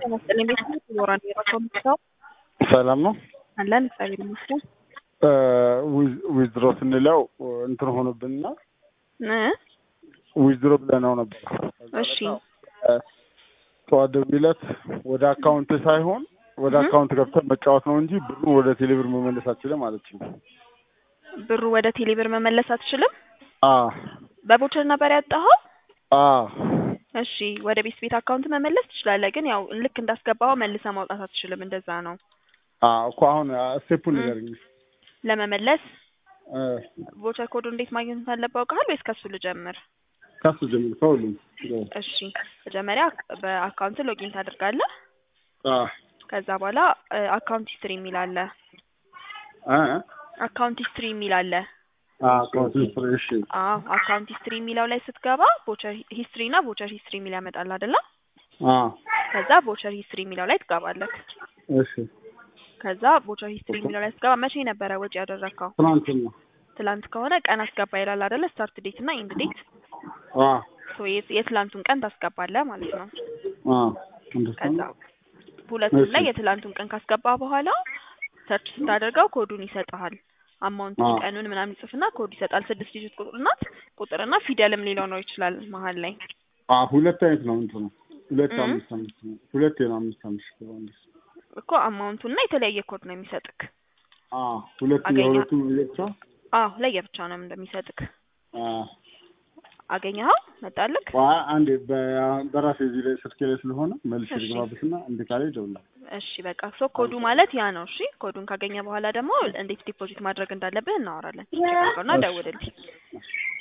መሰለኝ ቤት ውስጥ ይኖራል የራሷ ምሳው ሰላም ነው አለን እግዚአብሔር ይመስገን ዊዝድሮ ስንለው እንትን ሆኖብንና እ ዊዝድሮ ብለነው ነበር። እሺ ጠዋት ደውዬለት ወደ አካውንት ሳይሆን ወደ አካውንት ገብተን መጫወት ነው እንጂ ብሩን ወደ ቴሌብር መመለስ አትችልም አለችኝ። ብሩ ወደ ቴሌብር መመለስ አትችልም። አ በቦቸር ነበር ያጣኸው? አ እሺ ወደ ቤት ቤት አካውንት መመለስ ትችላለህ፣ ግን ያው ልክ እንዳስገባኸው መልሰህ ማውጣት አትችልም። እንደዛ ነው አ እኮ አሁን ስቴፑን ንገረኝ። ለመመለስ እ ቮቸር ኮዱ እንዴት ማግኘት እንዳለብህ አውቀሃል ወይስ ከሱ ልጀምር? ከሱ ጀምር ከሁሉም እሺ መጀመሪያ በአካውንት ሎጊን ታደርጋለህ። አ ከዛ በኋላ አካውንት ሂስትሪ የሚል አለ። አ አካውንት ሂስትሪ የሚል አለ። አ አካውንት ሂስትሪ እሺ አዎ አካውንት ሂስትሪ የሚለው ላይ ስትገባ ቮቸር ሂስትሪ እና ቮቸር ሂስትሪ የሚል ያመጣል አይደለ? አ ከዛ ቮቸር ሂስትሪ የሚለው ላይ ትገባለህ። እሺ ከዛ ቮቸር ሂስትሪ የሚለው ላይ ስትገባ መቼ ነበረ ወጪ ያደረግከው? ትናንትና ትላንት ከሆነ ቀን አስገባ ይላል አይደለ? ስታርት ዴት እና ኢንድ ዴት። አ ሶ የትላንቱን ቀን ታስገባለህ ማለት ነው። አ ከዛ እንደዛ ሁለቱም ላይ የትላንቱን ቀን ካስገባ በኋላ ሰርች ስታደርገው ኮዱን ይሰጥሃል። አማውንቱን አዎ። ቀኑን ምናምን ይጽፍና ኮድ ይሰጣል። ስድስት ዲጂት ቁጥር ናት። ቁጥርና ፊደልም ሊኖረው ይችላል መሀል ላይ። አ ሁለት አይነት ነው እንትኑ ሁለት እ? አምስት አምስት ነው ሁለት ነው አምስት አምስት ነው እንደሱ እኮ አማውንቱና የተለያየ ኮድ ነው የሚሰጥክ። አ ሁለት አገኘ- የሁለቱም ለብቻ አዎ ለየብቻ ነው እንደሚሰጥክ። አ አገኘኸው? መጣልክ? ዋ አንዴ በ- በራሴ እዚህ ላይ ስልኬ ላይ ስለሆነ መልሼ እሺ። ልግባበትና እንደ ካለ ይደውላል። እሺ በቃ ሶ ኮዱ ማለት ያ ነው። እሺ ኮዱን ካገኘ በኋላ ደግሞ እንዴት ዲፖዚት ማድረግ እንዳለብህ እናወራለን። ና ደውልልኝ።